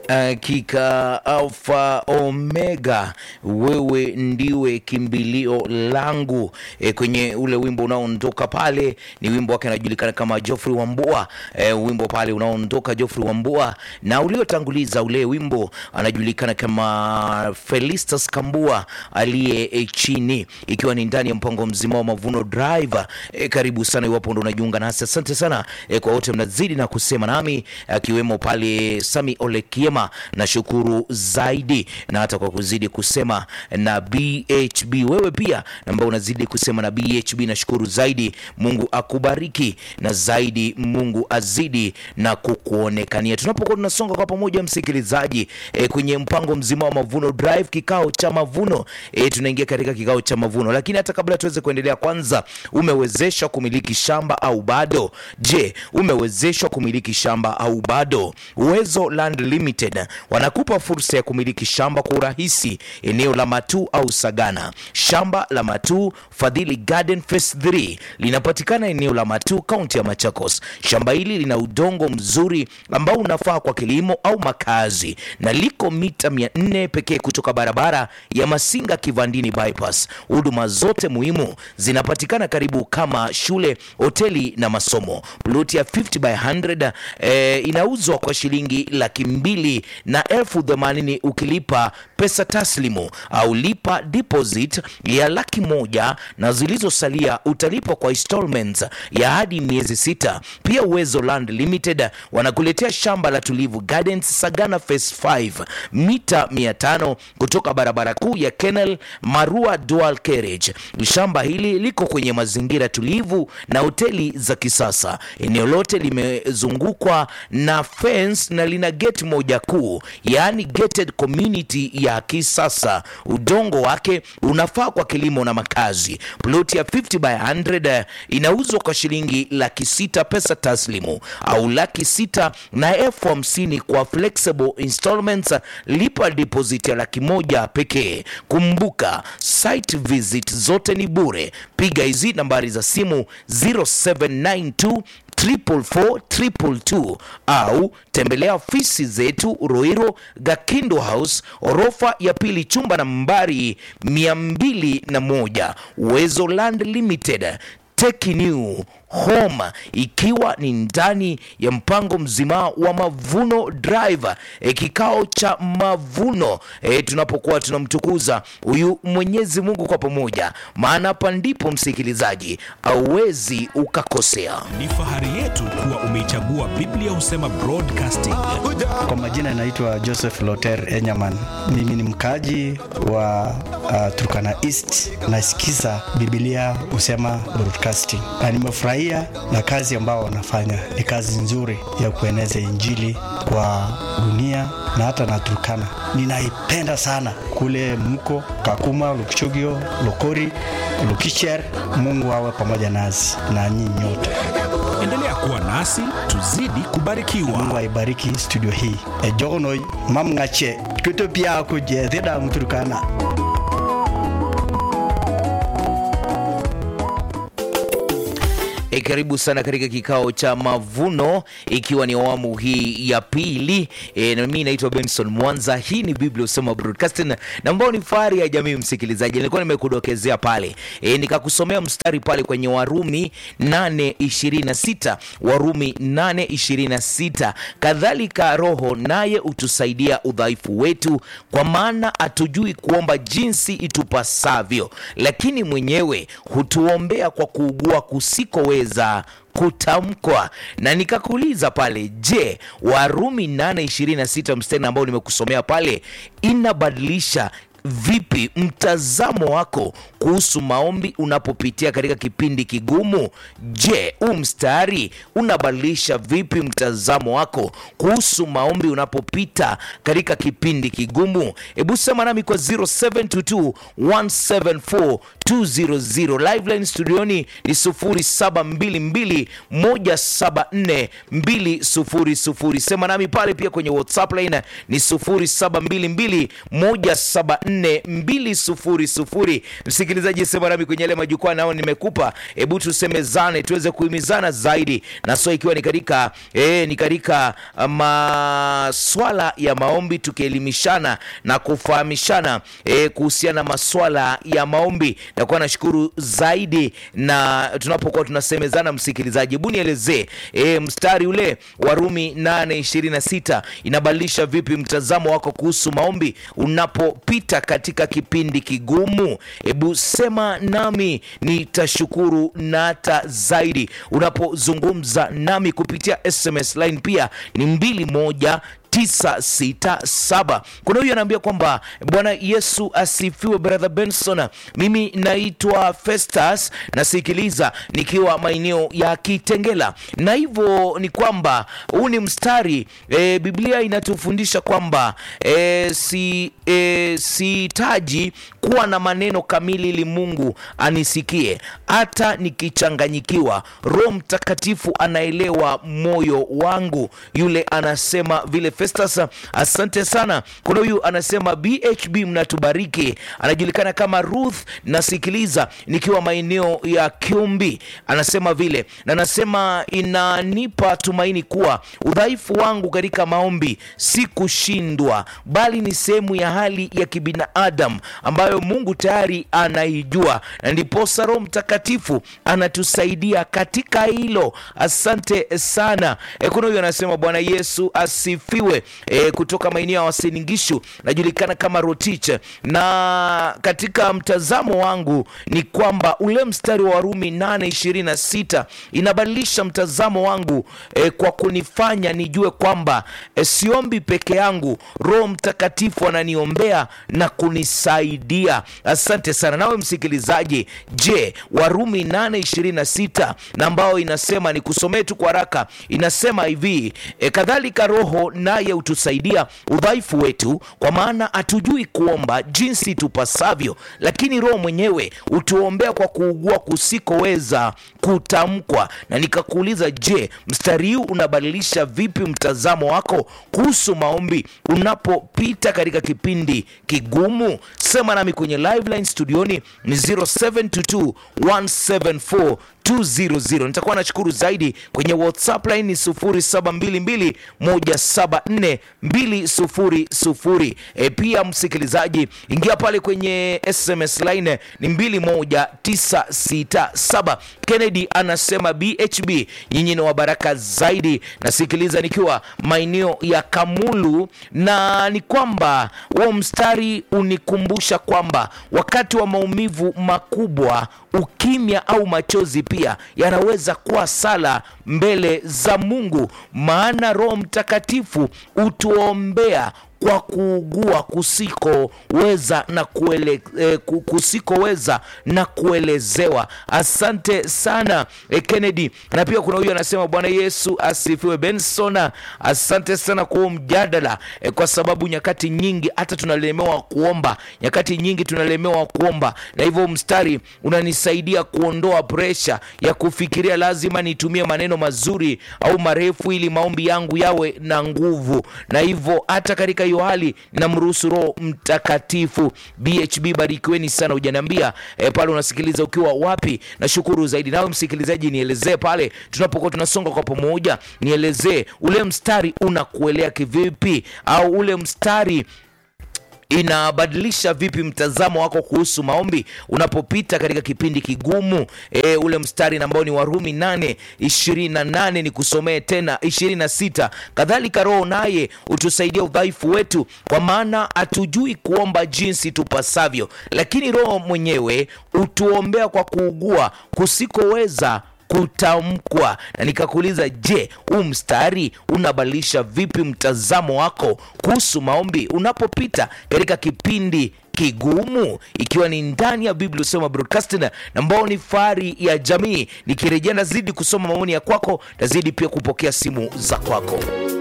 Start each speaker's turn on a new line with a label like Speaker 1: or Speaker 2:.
Speaker 1: hakika Alfa Omega, wewe ndiwe kimbilio langu. E, kwenye ule wimbo unaoondoka pale ni wimbo wake anajulikana kama Geoffrey Wambua. E, wimbo pale unaoondoka Geoffrey Wambua, na uliotanguliza ule wimbo anajulikana kama Felistas Kambua aliye e, chini, ikiwa ni ndani ya mpango mzima wa Mavuno Drive. E, karibu sana iwapo ndo unajiunga nasi, asante sana e, kwa wote mnazidi na kusema nami, akiwemo pale Sami Olekiema, nashukuru zaidi na hata kwa kuzidi kusema na BHB, wewe pia ambao unazidi kusema na BHB, nashukuru zaidi. Mungu akubariki na zaidi, Mungu azidi na kukuonekania tunapokuwa tunasonga kwa pamoja, msikilizaji e, kwenye mpango mzima wa Mavuno Drive, kikao cha mavuno e, tunaingia katika kikao cha mavuno, lakini hata kabla tuweze kuendelea, kwanza umewezeshwa kumiliki shamba au bado? Je, umewezeshwa kumiliki shamba au bado? Uwezo Land Limited wanakupa fursa ya kumiliki shamba kwa urahisi eneo la Matuu au Sagana. Shamba la Matuu Fadhili Garden Phase 3 linapatikana eneo la Matuu, kaunti ya Machakos. Shamba hili lina udongo mzuri ambao unafaa kwa kilimo au makazi na liko mita 400 pekee kutoka barabara ya Masinga Kivandini bypass. Huduma zote muhimu zinapatikana karibu kama shule, hoteli na masomo. Ploti ya 50 by 100 eh, inauzwa kwa shilingi laki mbili na elfu themanini ukilipa pesa taslimu au lipa deposit ya laki moja na zilizosalia utalipa kwa installments ya hadi miezi sita. Pia Uwezo Land Limited wanakuletea shamba la Tulivu Gardens Sagana Phase 5 mita 500 kutoka barabara kuu ya Kenel Marua Dual Carriage. Shamba hili liko kwenye mazingira tulivu na hoteli za kisasa. Eneo lote limezungukwa na fence na lina gate moja kuu, yaani gated community ya kisasa. Udongo wake unafaa kwa kilimo na makazi. Ploti ya 50 by 100 inauzwa kwa shilingi laki sita pesa taslimu au laki sita na elfu hamsini kwa flexible installments. Lipa deposit ya laki moja pekee. Kumbuka site visit zote ni bure. Piga hizi nambari za simu 0792 444 au tembelea ofisi zetu Roiro Gakindo House orofa ya pili chumba nambari 201 Uwezo Land Limited Take new home ikiwa ni ndani ya mpango mzima wa Mavuno Drive e, kikao cha mavuno e, tunapokuwa tunamtukuza huyu Mwenyezi Mungu kwa pamoja, maana hapa ndipo msikilizaji auwezi ukakosea.
Speaker 2: Ni fahari yetu kuwa umeichagua Biblia Husema Broadcasting.
Speaker 3: Kwa majina naitwa Joseph Loter Enyaman. Mimi ni mkaji wa uh, Turkana East. Nasikiza Biblia Husema Broadcasting na nimefurahi na kazi ambao wanafanya ni kazi nzuri ya kueneza injili kwa dunia na hata na Turkana. Ninaipenda sana kule mko Kakuma, Lukchogio, Lokori, Lukicher. Mungu awe pamoja nasi na nyinyi nyote.
Speaker 2: Endelea kuwa nasi tuzidi kubarikiwa.
Speaker 3: Mungu aibariki studio hii. Ejogono mamngache tutopia kuje thida mturkana
Speaker 1: E, karibu sana katika kikao cha mavuno, ikiwa ni awamu hii ya pili. E, na mimi naitwa Benson Mwanza. Hii ni Biblia Husema Broadcasting na ambao ni fahari ya jamii. Msikilizaji, nilikuwa nimekudokezea pale e, nikakusomea mstari pale kwenye Warumi 8:26 Warumi 8:26 kadhalika Roho naye utusaidia udhaifu wetu, kwa maana hatujui kuomba jinsi itupasavyo, lakini mwenyewe hutuombea kwa kuugua kusikoweza kutamkwa. Na nikakuuliza pale, je, Warumi 8:26 mstari ambao nimekusomea pale inabadilisha vipi mtazamo wako kuhusu maombi unapopitia katika kipindi kigumu? Je, huu mstari unabadilisha vipi mtazamo wako kuhusu maombi unapopita katika kipindi kigumu? Hebu sema nami kwa 0722 174 200 liveline studioni ni 0722174200 sema nami pale pia kwenye whatsapp line ni 0722174200 msikilizaji sema nami kwenye yale majukwaa nao nimekupa hebu tusemezane tuweze kuhimizana zaidi na so ikiwa ni katika eh, ni katika maswala ya maombi tukielimishana na kufahamishana eh, kuhusiana na maswala ya maombi nakuwa nashukuru zaidi na tunapokuwa tunasemezana msikilizaji hebu nielezee eh, mstari ule wa rumi 826 inabadilisha vipi mtazamo wako kuhusu maombi unapopita katika kipindi kigumu hebu sema nami nitashukuru na hata zaidi unapozungumza nami kupitia sms line pia ni mbili moja 967 kuna huyu anaambia kwamba bwana yesu asifiwe brother benson mimi naitwa festus nasikiliza nikiwa maeneo ya kitengela na hivyo ni kwamba huu ni mstari e, biblia inatufundisha kwamba e, si e, sihitaji kuwa na maneno kamili ili mungu anisikie hata nikichanganyikiwa roho mtakatifu anaelewa moyo wangu yule anasema vile festus asante sana kuna huyu anasema bhb mnatubariki anajulikana kama ruth nasikiliza nikiwa maeneo ya kiumbi anasema vile na anasema inanipa tumaini kuwa udhaifu wangu katika maombi si kushindwa bali ni sehemu ya hali ya kibinadamu ambayo mungu tayari anaijua na ndiposa roho mtakatifu anatusaidia katika hilo asante sana e, kuna huyu anasema bwana yesu asifiwe e, kutoka maeneo ya wasiningishu najulikana kama rotich na katika mtazamo wangu ni kwamba ule mstari wa warumi 826 inabadilisha mtazamo wangu e, kwa kunifanya nijue kwamba e, siombi peke yangu roho mtakatifu ananiombea na kunisaidia asante sana nawe msikilizaji je warumi 826 na ambao inasema ni kusomee tu kwa haraka inasema hivi e, kadhalika roho naye hutusaidia udhaifu wetu kwa maana hatujui kuomba jinsi tupasavyo lakini roho mwenyewe hutuombea kwa kuugua kusikoweza kutamkwa na nikakuuliza je mstari huu unabadilisha vipi mtazamo wako kuhusu maombi unapopita katika kipindi kigumu sema nami kwenye live line studioni ni 0722 174 200 nitakuwa nashukuru zaidi kwenye whatsapp line ni 0722174200 e, pia msikilizaji ingia pale kwenye sms line ni 21967 kennedy anasema bhb nyinyi ni wabaraka zaidi nasikiliza nikiwa maeneo ya kamulu na ni kwamba huo mstari unikumbusha kwamba wakati wa maumivu makubwa ukimya au machozi pia yanaweza kuwa sala mbele za mungu maana roho mtakatifu hutuombea kwa kuugua kusikoweza na kuele, eh, ku- kusikoweza na kuelezewa asante sana eh, kennedy na pia kuna huyu anasema bwana yesu asifiwe bensona asante sana kwa huo mjadala eh, kwa sababu nyakati nyingi hata tunalemewa kuomba nyakati nyingi tunalemewa kuomba na hivyo mstari unanisaidia kuondoa presha ya kufikiria lazima nitumie maneno mazuri au marefu ili maombi yangu yawe na nguvu na hivyo hata katika hiyo hali namruhusu roho mtakatifu bhb barikiweni sana hujaniambia e, pale unasikiliza ukiwa wapi nashukuru zaidi nawe msikilizaji nielezee pale tunapokuwa tunasonga kwa pamoja nielezee ule mstari unakuelea kivipi au ule mstari inabadilisha vipi mtazamo wako kuhusu maombi unapopita katika kipindi kigumu e, ule mstari ambao ni warumi 8 28 ni kusomee tena 26 kadhalika roho naye hutusaidia udhaifu wetu kwa maana hatujui kuomba jinsi tupasavyo lakini roho mwenyewe hutuombea kwa kuugua kusikoweza kutamkwa na nikakuuliza je huu mstari unabadilisha vipi mtazamo wako kuhusu maombi unapopita katika kipindi kigumu ikiwa ni ndani ya biblia usema broadcasting na ambao ni fahari ya jamii nikirejea nazidi kusoma maoni ya kwako nazidi pia kupokea simu za kwako